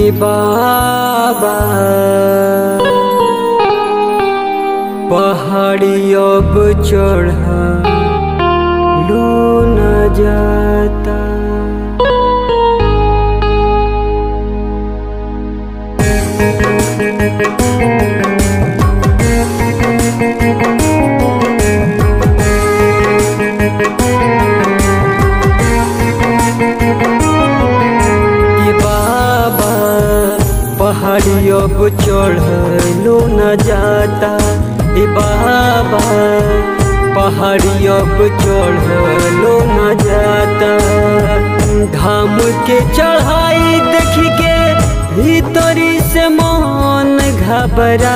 ए बाबा पहाड़ी अब चढ़ लो न जाता ए बाबा पहाड़ी अब चढ़ लो न जाता ए बाबा पहाड़ी अब चढ़ लो न जाता धाम के चढ़ाई देख के भीतरी से मन घबराता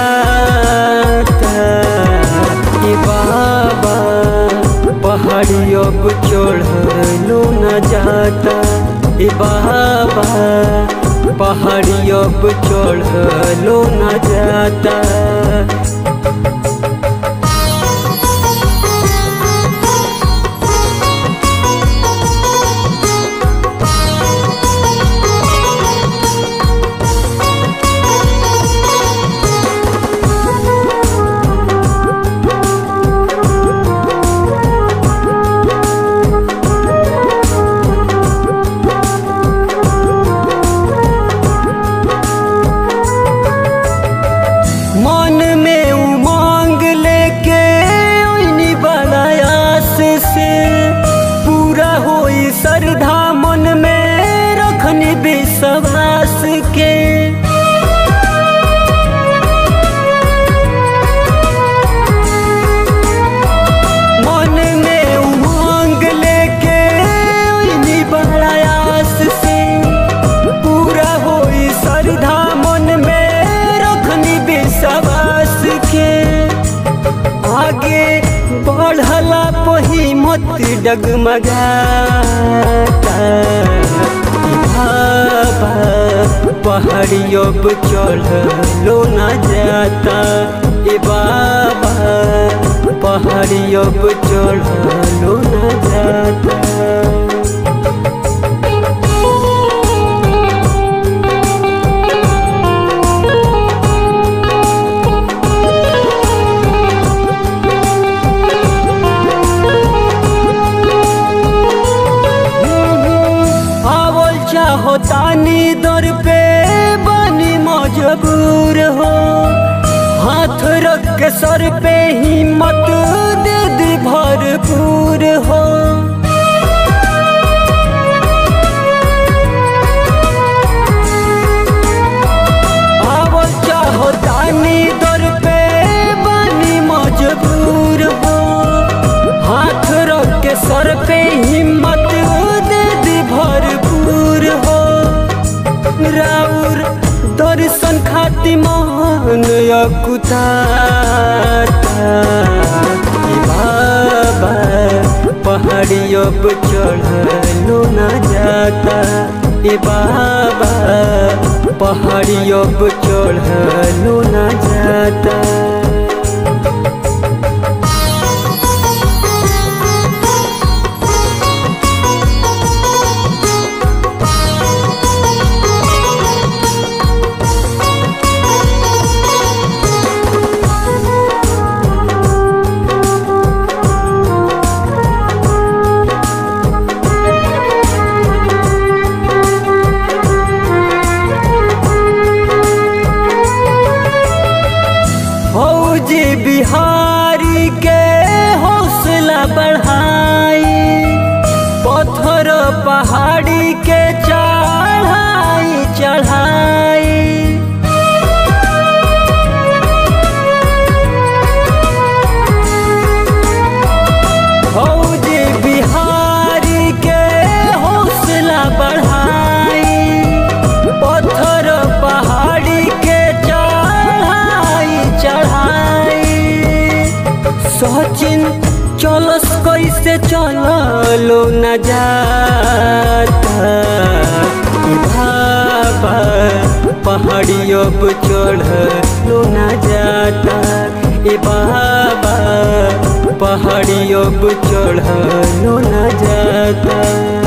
ए बाबा पहाड़ी अब चढ़ लो न जाता ए बाबा पहाड़ी अब चढ़ लो न जाता मन में उमंग लेके ओइनी बड़ा आस से पूरा होई श्रद्धा मन में रखनी विश्वास के मन में उमंग लेके ओइनी बड़ा आस से पूरा होई श्रद्धा मन में रखनी विश्वास के आगे बढ़ला पही मत डगमगाता बाबा पहाड़ी अब चढ़ लो न जाता ए बाबा पहाड़ी अब चढ़ लो न जाता आवल चाहो तानी दर पे बनी मजबूर हो हाथ रख के सर पे हिम्मत दे दी भरपूर हो आवल चाहो तानी दर पे बनी मजबूर हो हाथ रख के सर पे हिम्मत दे दी भरपूर हो राउर दर्शन खाती मन अकुताता ए बाबा पहाड़ी अब चढ़ लो न जाता ए बाबा पहाड़ी अब चढ़ लो न जाता फौजी बिहारी के हौसला बढ़ाई पत्थर पहाड़ी के चढ़ाई चढ़ाई फौजी बिहारी के हौसला बढ़ाई पत्थर पहाड़ी के चढ़ाई चढ़ाई सचिन चलस कैसे चलो न जाता ए बाबा पहाड़ी अब चढ़ लो न जाता ए बाबा पहाड़ी अब चढ़ लो न जाता